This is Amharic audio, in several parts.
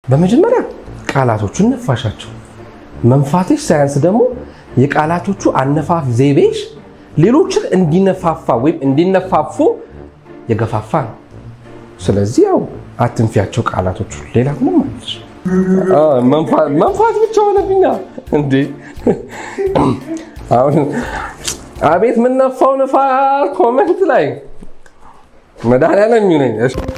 በመጀመሪያ ቃላቶቹን ነፋሻቸው። መንፋትሽ ሳያንስ ደግሞ የቃላቶቹ አነፋፍ ዘይቤሽ ሌሎችን እንዲነፋፋ ወይም እንዲነፋፉ የገፋፋ ነው። ስለዚህ ያው አትንፊያቸው ቃላቶቹ። ሌላ ምንም አለች መንፋት ብቻ ሆነብኛ እንዴ! አሁን አቤት የምነፋው ንፋስ ኮመንት ላይ መድኃኒዓለም የሚሆነኝ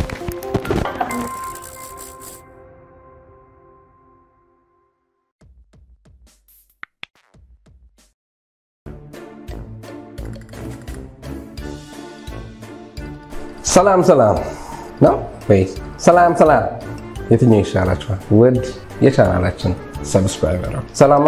ሰላም ሰላም ነው ወይ? ሰላም ሰላም፣ የትኛው ይሻላችኋል? ውድ የቻናላችን ሰብስክራይበር ሰላማ።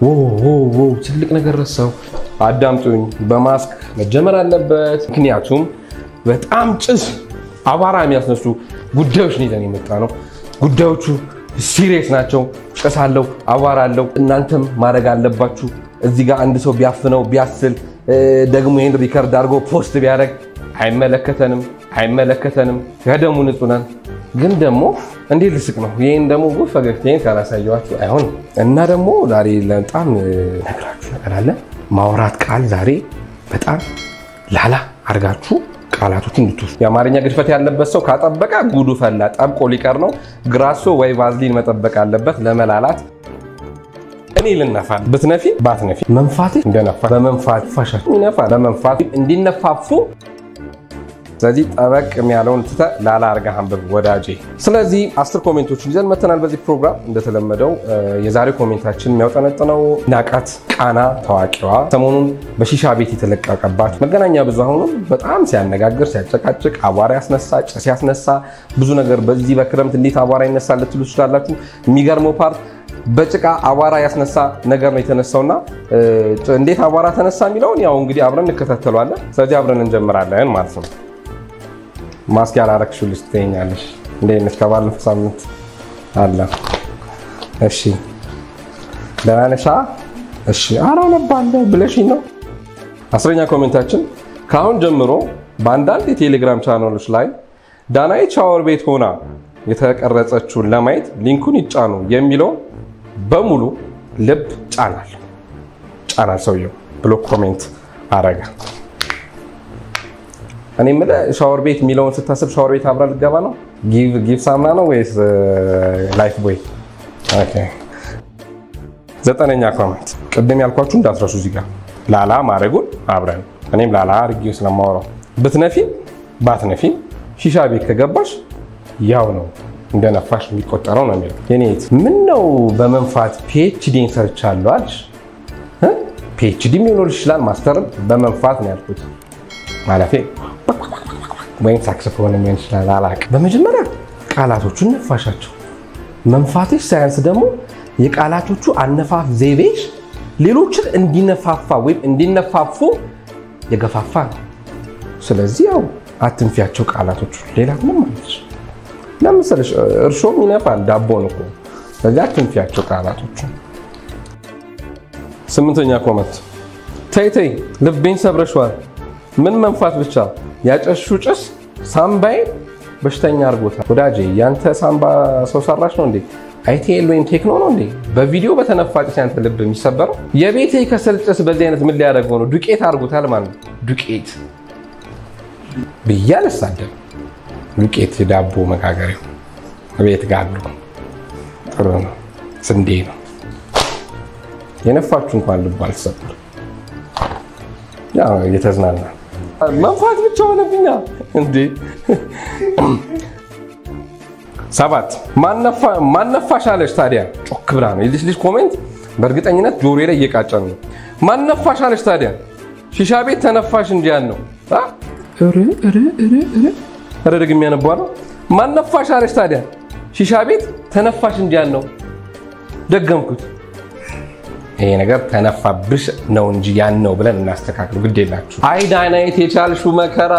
ትልቅ ነገር ረሳው፣ አዳምጡኝ። በማስክ መጀመር አለበት፣ ምክንያቱም በጣም ጭስ፣ አቧራ የሚያስነሱ ጉዳዮች ነው ይዘን የመጣ ነው። ጉዳዮቹ ሲሪየስ ናቸው። ጭስ አለው፣ አቧራ አለው። እናንተም ማድረግ አለባችሁ። እዚህ ጋር አንድ ሰው ቢያፍነው ቢያስል ደግሞ ይህን ሪከርድ አድርጎ ፖስት ቢያደርግ አይመለከተንም አይመለከተንም። ከደሙ ንጹህ ነን። ግን ደግሞ እንዴት ልስቅ ነው? ይህን ደግሞ ፈገግታዬን ካላሳየኋችሁ አይሆንም። እና ደግሞ ዛሬ በጣም ነግራችሁ ነገር አለ። ማውራት ቃል ዛሬ በጣም ላላ አድርጋችሁ ቃላቶችን እንድትወስዱ። የአማርኛ ግድፈት ያለበት ሰው ካጠበቀ ጉዱ ፈላ፣ ጠብቆ ሊቀር ነው። ግራሶ ወይ ቫዝሊን መጠበቅ አለበት ለመላላት። እኔ ልነፋ ብትነፊ ባትነፊ መንፋት እንደነፋ በመንፋት ፋሻ ይነፋ በመንፋት እንዲነፋፉ ስለዚህ ጠበቅ የሚያለውን ትተህ ላላ አድርገህ አንብብ ወዳጄ። ስለዚህ አስር ኮሜንቶችን ይዘን መተናል በዚህ ፕሮግራም። እንደተለመደው የዛሬው ኮሜንታችን የሚያውጠነጥነው ናቃት ቃና ታዋቂዋ ሰሞኑን በሺሻ ቤት የተለቀቀባት መገናኛ ብዙሃኑን በጣም ሲያነጋግር ሲያጨቃጭቅ፣ አቧራ ያስነሳ፣ ጭስ ያስነሳ ብዙ ነገር በዚህ በክረምት እንዴት አቧራ ይነሳል ልትሉ ትችላላችሁ። የሚገርመው ፓርት በጭቃ አቧራ ያስነሳ ነገር ነው የተነሳውና እንዴት አቧራ ተነሳ የሚለውን ያው እንግዲህ አብረን እንከታተለዋለን። ስለዚህ አብረን እንጀምራለን ማለት ነው። ማስክ ያላረግሽው ልጅ ትተኛለሽ። እንዴት ነሽ? ከባለፈው ሳምንት አለ። እሺ ደህና ነሽ? እሺ ኧረ አነባለሁ ብለሽኝ ነው። አስረኛ ኮሜንታችን ከአሁን ጀምሮ በአንዳንድ የቴሌግራም ቻናሎች ላይ ዳናይት ሻወር ቤት ሆና የተቀረጸችውን ለማየት ሊንኩን ይጫኑ የሚለው በሙሉ ልብ ጫናል ጫናል ሰውየው ብሎ ኮሜንት አረገ። እኔ የምልህ ሻወር ቤት የሚለውን ስታስብ ሻወር ቤት አብራ ልትገባ ነው? ጊቭ ሳምና ነው ወይስ ላይፍ ቦይ? ዘጠነኛ ኮሜንት ቅድም ያልኳችሁ እንዳትረሱ እዚህ ጋር ላላ ማድረጉን አብረን እኔም ላላ አድርጌው ስለማወራው ብትነፊም ባትነፊም ሺሻ ቤት ከገባሽ ያው ነው እንደነፋሽ የሚቆጠረው ነው የሚለው። የኔት ምን ነው በመንፋት ፒኤችዲን ሰርቻለሁ አልሽ? ፒኤችዲ ሊሆን ይችላል ማስተርም በመንፋት ነው ያልኩት ማለቴ ወይም ሳክስፎን ሊሆን ይችላል አላውቅም። በመጀመሪያ ቃላቶቹን ነፋሻቸው። መንፋትሽ ሳያንስ ደግሞ የቃላቶቹ አነፋፍ ዘይቤሽ ሌሎችን እንዲነፋፋ ወይም እንዲነፋፉ የገፋፋ ነው። ስለዚህ ያው አትንፊያቸው ቃላቶቹ። ሌላ ምንም አለች ለምሳሌ እርሾም ይነፋል ዳቦን እኮ። ስለዚህ አትንፊያቸው ቃላቶቹ። ስምንተኛ ኮመንት ተይ ተይ ልቤን ሰብረሽዋል። ምን መንፋት ብቻ ያጨሹ ጭስ ሳምባዬ በሽተኛ አድርጎታል። ወዳጄ ያንተ ሳምባ ሰው ሰራሽ ነው እንዴ? አይቲኤል ወይም ቴክኖ ነው እንዴ? በቪዲዮ በተነፋ ጭስ ያንተ ልብ የሚሰበረው? የቤቴ ከሰል ጭስ በዚህ አይነት ምን ሊያደርገው ነው? ዱቄት አድርጎታል ማለት ነው። ዱቄት ብዬ አልሳደብም። ዱቄት ዳቦ መጋገሪያው ቤት ጋሉ ጥሩ ነው። ስንዴ ነው የነፋችሁ እንኳን ልብ አልተሰበር እየተዝናና መንፋት ብቻ ሆነብኛ እንዴ። ሰባት ማነፋሽ አለች ታዲያ ጮክ ብላ ነው የዚች ልጅ ኮሜንት በእርግጠኝነት ጆሮ ላይ እየቃጨን ነው። ማነፋሽ አለች ታዲያ ሺሻ ቤት ተነፋሽ እንጂ ያን ነው ረ ደግሜ ያነባለው ማነፋሽ አለች ታዲያ ሺሻ ቤት ተነፋሽ እንጂ ያን ነው። ደገምኩት። ይሄ ነገር ተነፋብሽ ነው እንጂ ያን ነው ብለን እናስተካክሉ። ግድ የላችሁ። አይ ዳናይት የቻልሽው መከራ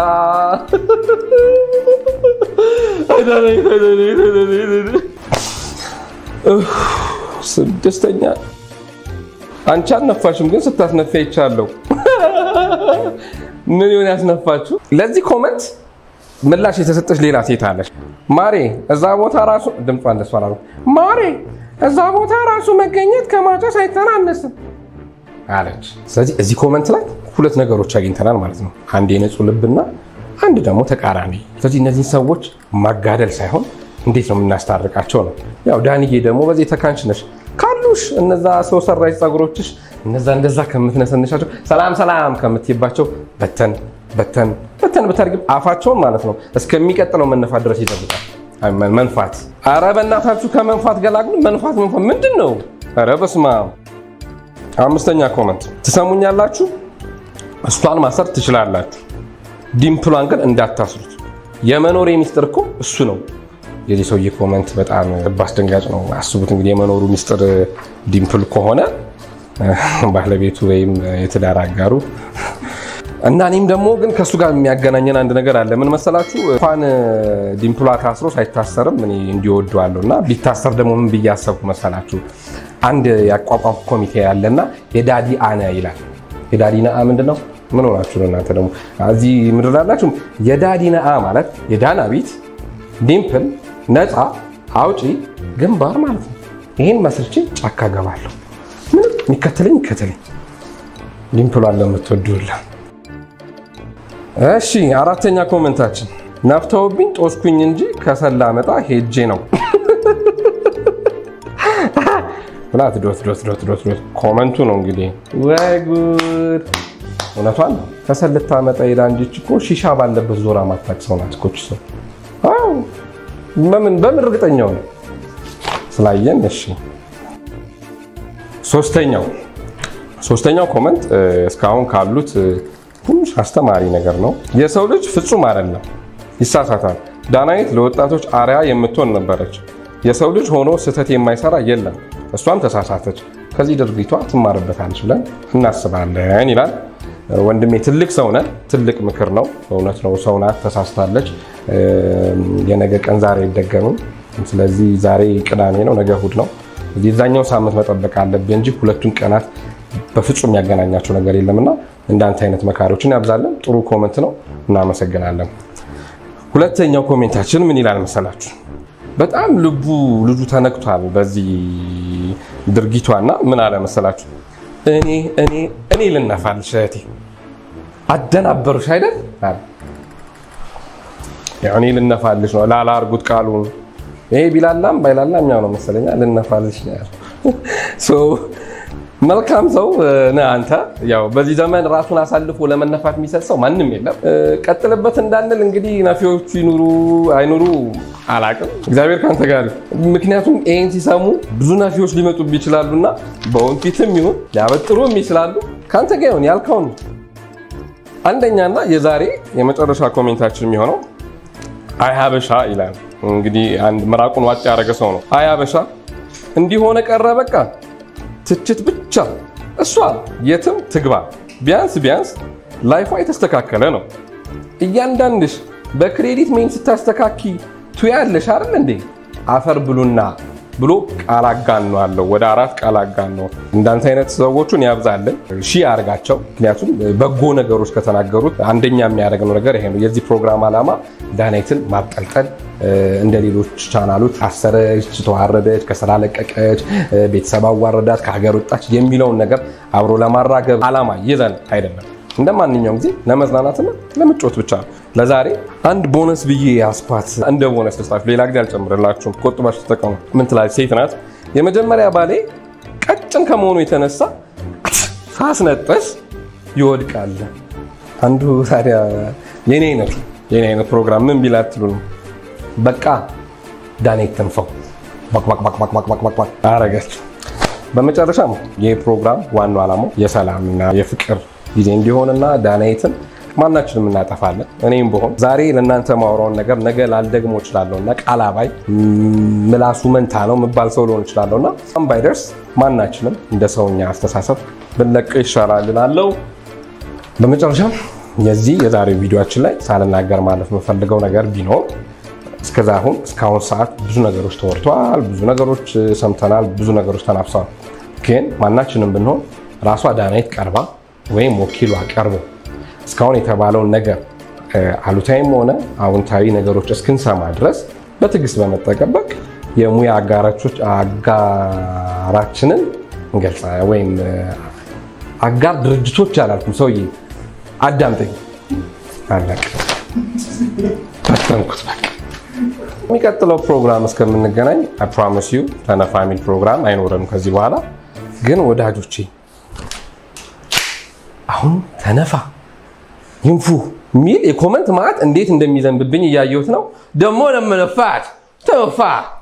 ስድስተኛ አንቺ አልነፋሽም፣ ግን ስታስነፋ ይቻለሁ። ምን ይሆን ያስነፋችሁ? ለዚህ ኮመንት ምላሽ የተሰጠች ሌላ ሴት አለች። ማሬ እዛ ቦታ ራሱ ድምጿ እንደሷ አላሉ። ማሬ እዛ ቦታ ራሱ መገኘት ከማጨስ አይተናነስም አለች። ስለዚህ እዚህ ኮመንት ላይ ሁለት ነገሮች አግኝተናል ማለት ነው። አንድ የንጹህ ልብና አንድ ደግሞ ተቃራኒ። ስለዚህ እነዚህን ሰዎች ማጋደል ሳይሆን እንዴት ነው የምናስታርቃቸው ነው። ያው ዳንዬ ደግሞ በዚህ ተካንች ነሽ ካሉሽ እነዛ ሰው ሰራሽ ፀጉሮችሽ እነዛ እንደዛ ከምትነሰንሻቸው ሰላም ሰላም ከምትይባቸው በተን በተን በተን ብታደርጊ አፋቸውን ማለት ነው እስከሚቀጥለው መነፋት ድረስ ይጠብቃል። መንፋት አረ በእናታችሁ ከመንፋት ገላግሉ። መንፋት መንፋት ምንድን ነው? አረ በስመ አብ። አምስተኛ ኮመንት ትሰሙኛላችሁ። እሷን ማሰር ትችላላችሁ፣ ዲምፕሏን ግን እንዳታስሩት። የመኖር ሚስጥር እኮ እሱ ነው። የዚህ ሰውዬ ኮመንት በጣም ልብ አስደንጋጭ ነው። አስቡት እንግዲህ የመኖሩ ሚስጥር ዲምፕል ከሆነ ባለቤቱ ወይም የትዳር አጋሩ እና እኔም ደግሞ ግን ከእሱ ጋር የሚያገናኘን አንድ ነገር አለ። ምን መሰላችሁ? እንኳን ዲምፕሏ ታስሮ ሳይታሰርም እኔ እንዲወደዋለሁ እና ቢታሰር ደግሞ ምን ብዬ አሰብኩ መሰላችሁ? አንድ ያቋቋም ኮሚቴ ያለና የዳዲ አነ ይላል። የዳዲ ነአ ምንድን ነው? ምን ሆናችሁ ነው እናንተ ደግሞ እዚህ ምድር ላላችሁ? የዳዲ ነአ ማለት የዳና ቤት ዲምፕል ነፃ አውጪ ግንባር ማለት ነው። ይህን መስርቼ ጫካ ገባለሁ። ምንም የሚከተለኝ ይከተለኝ። ዲምፕሏን ለምትወዱላ እሺ አራተኛ ኮመንታችን ነፍተውብኝ ጦስኩኝ እንጂ ከሰላ መጣ ሄጄ ነው ብላት ዶት ዶት ዶት ዶት ዶት ኮመንቱ ነው እንግዲህ። ወይ ጉድ! እውነቷን ነው። ከሰል ልታመጣ ሄዳ እንጂ እኮ ሺሻ ባለበት ዞራ ማታቅ ሰው ናት እኮ እች ሰው። በምን በምን እርግጠኛው ነው ስላየን። እሺ ሶስተኛው ሶስተኛው ኮመንት እስካሁን ካሉት ትንሽ አስተማሪ ነገር ነው። የሰው ልጅ ፍጹም አይደለም፣ ይሳሳታል። ዳናይት ለወጣቶች አርያ የምትሆን ነበረች። የሰው ልጅ ሆኖ ስህተት የማይሰራ የለም። እሷም ተሳሳተች፣ ከዚህ ድርጊቷ ትማርበታለች ብለን እናስባለን ይላል ወንድሜ። ትልቅ ሰው ነህ፣ ትልቅ ምክር ነው። እውነት ነው፣ ሰው ናት፣ ተሳስታለች። የነገ ቀን ዛሬ አይደገምም። ስለዚህ ዛሬ ቅዳሜ ነው፣ ነገ እሑድ ነው። የዛኛው ሳምንት መጠበቅ አለብህ እንጂ ሁለቱን ቀናት በፍጹም ያገናኛቸው ነገር የለምና እንዳንተ አይነት መካሪዎችን ያብዛለን። ጥሩ ኮመንት ነው፣ እናመሰግናለን። ሁለተኛው ኮሜንታችን ምን ይላል መሰላችሁ? በጣም ልቡ ልጁ ተነክቷል በዚህ ድርጊቷና ምን አለ መሰላችሁ? እኔ እኔ እኔ ልነፋልሽ እህቴ አደናበሩሽ አይደል? እኔ ልነፋልሽ ነው ላላ አርጉት ቃሉን ይሄ ቢላላም ባይላላም ያው ነው መሰለኛ ልነፋልሽ ነው ያለው። መልካም ሰው ነህ አንተ። ያው በዚህ ዘመን ራሱን አሳልፎ ለመነፋት የሚሰጥ ሰው ማንም የለም። ቀጥልበት እንዳንል እንግዲህ ነፊዎቹ ይኑሩ አይኑሩ አላቅም። እግዚአብሔር ከአንተ ጋር ይሁን። ምክንያቱም ይህን ሲሰሙ ብዙ ነፊዎች ሊመጡብ ይችላሉና በወንፊትም ይሁን ሊያበጥሩም ይችላሉ። ከአንተ ጋር ይሁን ያልከውን አንደኛና የዛሬ የመጨረሻ ኮሜንታችን የሚሆነው አይ ሀበሻ ይላል። እንግዲህ አንድ ምራቁን ዋጭ ያደረገ ሰው ነው። አይ ሀበሻ እንዲሆነ ቀረ በቃ ትችት ብቻ። እሷ የትም ትግባ፣ ቢያንስ ቢያንስ ላይፏ የተስተካከለ ነው። እያንዳንድሽ በክሬዲት ሜን ስታስተካኪ ቱያለሽ አይደል እንዴ? አፈር ብሉና ብሎ ቃል አጋነዋለሁ። ወደ አራት ቃል አጋነው። እንዳንተ አይነት ሰዎቹን ያብዛልን፣ ሺ አርጋቸው። ምክንያቱም በጎ ነገሮች ከተናገሩት አንደኛ የሚያደርገው ነገር ይሄ ነው። የዚህ ፕሮግራም ዓላማ ዳናይትን ማብጠልጠል እንደ ሌሎች ቻናሎች ታሰረች፣ ተዋረደች፣ ከስራ ለቀቀች፣ ቤተሰብ አዋረዳት፣ ከሀገር ወጣች የሚለውን ነገር አብሮ ለማራገብ ዓላማ ይዘን አይደለም። እንደ ማንኛውም ጊዜ ለመዝናናትና ለምጮት ብቻ ነው። ለዛሬ አንድ ቦነስ ብዬ ያስኳት እንደ ቦነስ ልስጣችሁ። ሌላ ጊዜ አልጨምርላችሁም። ቆጥባችሁ ተጠቀሙ። ምን ትላለች? ሴት ናት። የመጀመሪያ ባሌ ቀጭን ከመሆኑ የተነሳ ሳስነጠስ ይወድቃል። አንዱ ታዲያ የኔ አይነት የኔ አይነት ፕሮግራም ምን ቢላ ትሉ ነው በቃ ዳኔት ተንፈው ባክባክባክባክባክባክ አረገችው። በመጨረሻም ይህ ፕሮግራም ዋናው ዓላማው የሰላምና የፍቅር ጊዜ እንዲሆንና ዳናይትን ማናችንም እናጠፋለን። እኔም በሆን ዛሬ ለእናንተ ማውራውን ነገር ነገ ላልደግሞ እችላለሁ እና ቃል አባይ ምላሱ መንታ ነው የምባል ሰው ሊሆን እችላለሁ እና ባይደርስ ማናችንም እንደ ሰውኛ አስተሳሰብ ብንለቀው ይሻላል እላለሁ። በመጨረሻም የዚህ የዛሬው ቪዲዮችን ላይ ሳልናገር ማለት የምፈልገው ነገር ቢኖር እስከዛ አሁን እስካሁን ሰዓት ብዙ ነገሮች ተወርተዋል፣ ብዙ ነገሮች ሰምተናል፣ ብዙ ነገሮች ተናፍሰዋል። ግን ማናችንም ብንሆን ራሷ ዳናይት ቀርባ ወይም ወኪሏ ቀርቦ እስካሁን የተባለውን ነገር አሉታዊም ሆነ አዎንታዊ ነገሮች እስክንሰማ ድረስ በትዕግስት በመጠቀበቅ የሙያ አጋራችንን እንገልጻ ወይም አጋር ድርጅቶች አላልኩም። ሰውዬ አዳምጠኝ። አለቅ በተንኩት በቃ። የሚቀጥለው ፕሮግራም እስከምንገናኝ ፕሮሚስ ዩ ተነፋ የሚል ፕሮግራም አይኖረንም ከዚህ በኋላ ግን ወዳጆቼ አሁን ተነፋ ይንፉ የሚል የኮመንት ማዕት እንዴት እንደሚዘንብብኝ እያየሁት ነው። ደግሞ ለመነፋት ተነፋ